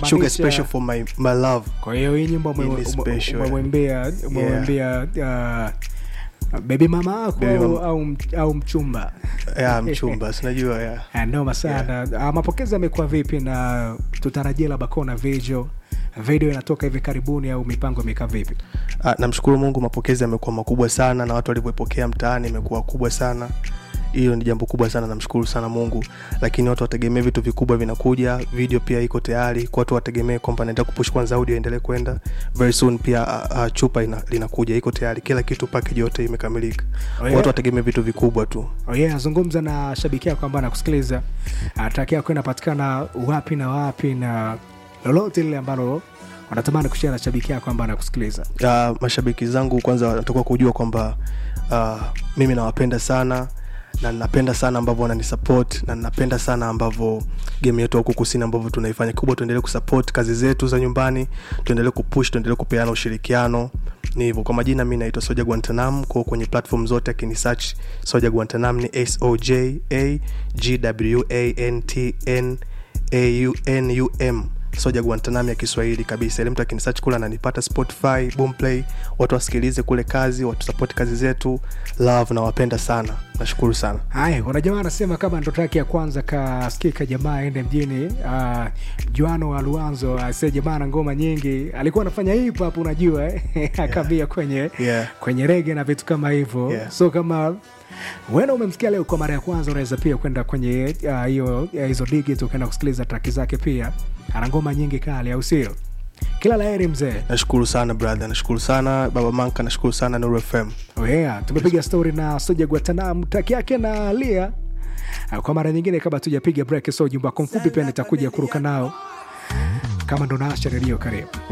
sugar special for my, my love kwa hiyo hii nyimbo Hii ni special, yeah. umemwembea umemwembea uh, bebi mama wako Baby au, mama. au, au mchumba ya mchumba sinajua ya Ah, noma sana yeah. mapokezi yamekuwa vipi na tutarajia labda kuona video video inatoka hivi karibuni au mipango imekaa vipi Ah, namshukuru mungu mapokezi yamekuwa makubwa sana na watu walivyoipokea mtaani imekuwa kubwa sana hiyo ni jambo kubwa sana namshukuru sana mungu lakini watu wategemee vitu vikubwa vinakuja video pia iko tayari kwa watu wategemee kwamba naenda kupush kwanza audio endelee kwenda very soon pia uh, uh, chupa ina, linakuja iko tayari kila kitu package yote imekamilika Oh, yeah. watu wategemee vitu vikubwa tu oh yeah, zungumza na shabiki yako ambaye anakusikiliza ataki yako inapatikana wapi na wapi na lolote lile ambalo wanatamani kushia na shabiki yako ambaye anakusikiliza uh, mashabiki zangu kwanza wanatakiwa kujua kwamba uh, mimi nawapenda sana na napenda sana ambavyo wananisupport na napenda sana ambavyo game yetu huku kusini ambavyo tunaifanya kubwa tuendelee kusupport kazi zetu za nyumbani tuendelee kupush tuendelee kupeana ushirikiano ni hivyo kwa majina mi naitwa soja guantanam ko kwenye platform zote akini search soja guantanam ni soj a g w a n t n a u n u m soja guantanam ya kiswahili kabisa ili mtu akinisearch kule ananipata spotify boomplay watu wasikilize kule kazi watusapoti kazi zetu love nawapenda sana nashukuru sana haya kuna jamaa anasema kama ndoto yake ya kwanza kasikika jamaa aende mjini uh, juano wa luanzo ase jamaa na ngoma nyingi alikuwa anafanya hip hop unajua eh? akavia kwenye Yeah. kwenye rege na vitu kama hivyo Yeah. so kama wena umemsikia leo kwa mara ya kwanza unaweza pia kwenda kwenye ah, hiyo uh, hizo digit ukaenda kusikiliza traki zake pia ana ngoma nyingi kali au sio kila laheri mzee nashukuru sana brother nashukuru sana baba manka nashukuru sana nuru fm Oh yeah, tumepiga stori na soja guatanam taki yake na lia Ah, kwa mara nyingine kabla tujapiga break so ujumbe wako mfupi pia nitakuja kuruka nao kama ndo naasha redio karibu